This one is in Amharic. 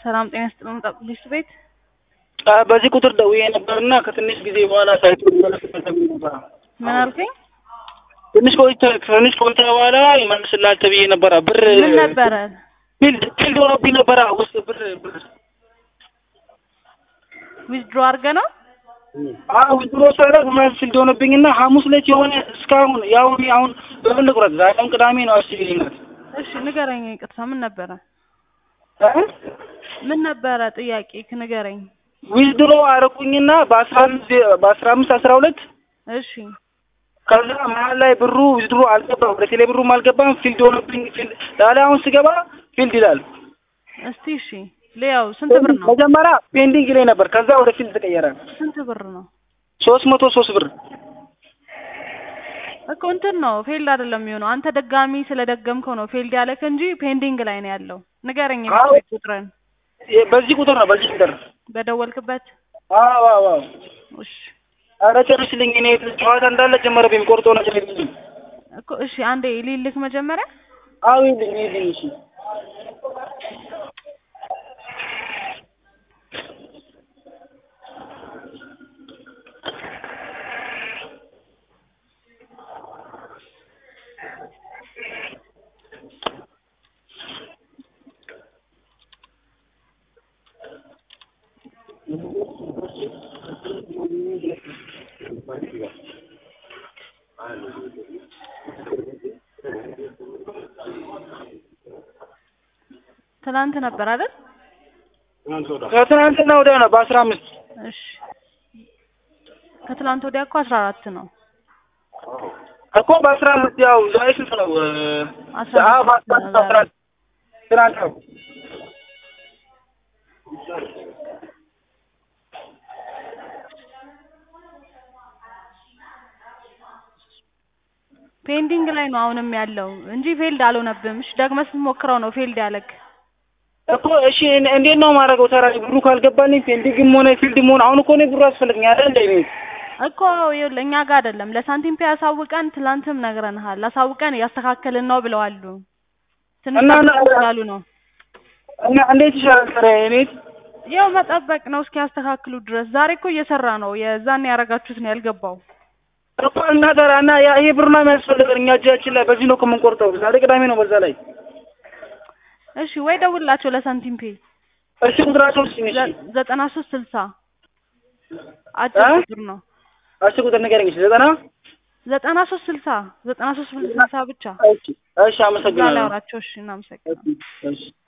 ሰላም ጤና ይስጥልን። ፖሊስ ቤት በዚህ ቁጥር ደውዬ ነበርና ከትንሽ ጊዜ በኋላ ሳይቱ ነበር። ምን አልከኝ? ትንሽ ቆይታ ትንሽ ቆይታ በኋላ ይመልስልሃል ተብዬ ነበረ። ብር ምን ነበረ? ፊልድ ፊልድ ሆኖብኝ ነበረ ውስጥ ብር ብር ዊዝድሮ አድርገህ ነው? አዎ ድሮ ሳደርግ ምናምን ፊልድ ሆኖብኝና ሐሙስ ዕለት የሆነ እስካሁን ያው እኔ አሁን በምን ልቁረጥ? ዛሬም ቅዳሜ ነው። አስቢ ናት እሺ ንገረኝ። ይቅርታ ምን ነበረ? ምን ነበረ ጥያቄ ንገረኝ። ዊዝድሮ አረኩኝና በአስራ አምስት በአስራ አምስት አስራ ሁለት እሺ ከዛ መሀል ላይ ብሩ ዊዝድሮ አልገባም፣ ወደ ቴሌ ብሩም አልገባም። ፊልድ ሆኖብኝ ፊልድ ላላ አሁን ስገባ ፊልድ ይላል። እስቲ እሺ ሊያው ስንት ብር ነው? መጀመሪያ ፔንዲንግ ላይ ነበር፣ ከዛ ወደ ፊልድ ተቀየረ። ስንት ብር ነው? ሶስት መቶ ሶስት ብር እኮ እንትን ነው ፌልድ አይደለም የሚሆነው። አንተ ደጋሚ ስለደገምከው ነው ፌልድ ያለክ እንጂ ፔንዲንግ ላይ ነው ያለው። ንገረኝ አዎ። የቤት ቁጥርን በዚህ ቁጥር ነው በዚህ ቁጥር በደወልክበት። አዎ አዎ አዎ። እሺ ኧረ ጨርስልኝ። እኔ ጨዋታ እንዳለ ጀመረብኝ። ቆርጦ ነገር የለኝም። እኮ እሺ አንዴ ሊልክ መጀመሪያ አዎ ይልኝ ይልኝ። እሺ ትናንት ነበር አይደል? ከትናንትና ወዲያ ነው በአስራ አምስት እሺ ከትላንት ወዲያ እኮ አስራ አራት ነው። እኮ በአስራ አምስት ያው ዛሬ ስንት ነው? አስራ አዎ አምስት በአስራ አምስት አስራ አምስት ትናንት ነው። ፔንዲንግ ላይ ነው አሁንም ያለው እንጂ ፌልድ አልሆነብም። እሺ ደግመህ ስትሞክረው ነው ፌልድ ያለክ። እኮ እሺ እን- እንዴት ነው የማደርገው? ታዲያ ብሩ ካልገባልኝ ፔንዲንግም ሆነ ፊልድም ሆነ አሁን እኮ እኔ ብሩ ያስፈልገኛል አይደል እንደ እኔ እኮ ይኸውልህ እኛ ጋር አይደለም ለሳንቲም ፔ ያሳውቀን ትላንትም ነግረንሃል። አሳውቀን እያስተካከልን ነው ብለዋሉ። ትንሽ እና- ጠብቁ ስላሉ ነው። እና እንዴት ይሻላል ታዲያ እኔ ያው መጠበቅ ነው እስኪያስተካክሉ ድረስ። ዛሬ እኮ እየሰራ ነው። የዛን ያደረጋችሁት ነው ያልገባው። እኮ እና ታዲያ እና ያ ይሄ ብር ነው የሚያስፈልገን እኛ እጃችን ላይ በዚህ ነው እኮ የምንቆርጠው። ዛሬ ቅዳሜ ነው በዛ ላይ እሺ ወይ ደውላቸው ለሳንቲም ፔ እሺ ቁጥራቸው እስኪ እሺ ዘ- ዘጠና ሶስት ስልሳ አጭር እ? ቁጥር ነው። እሺ ቁጥር ንገረኝ እሺ ዘጠና ዘጠና ሶስት ስልሳ ዘጠና ሶስት ስልሳ ብቻ እሺ እሺ እዛ ላይ አመሰግናለሁ አውራቸው። እሺ እናመሰግናለን። እሺ እሺ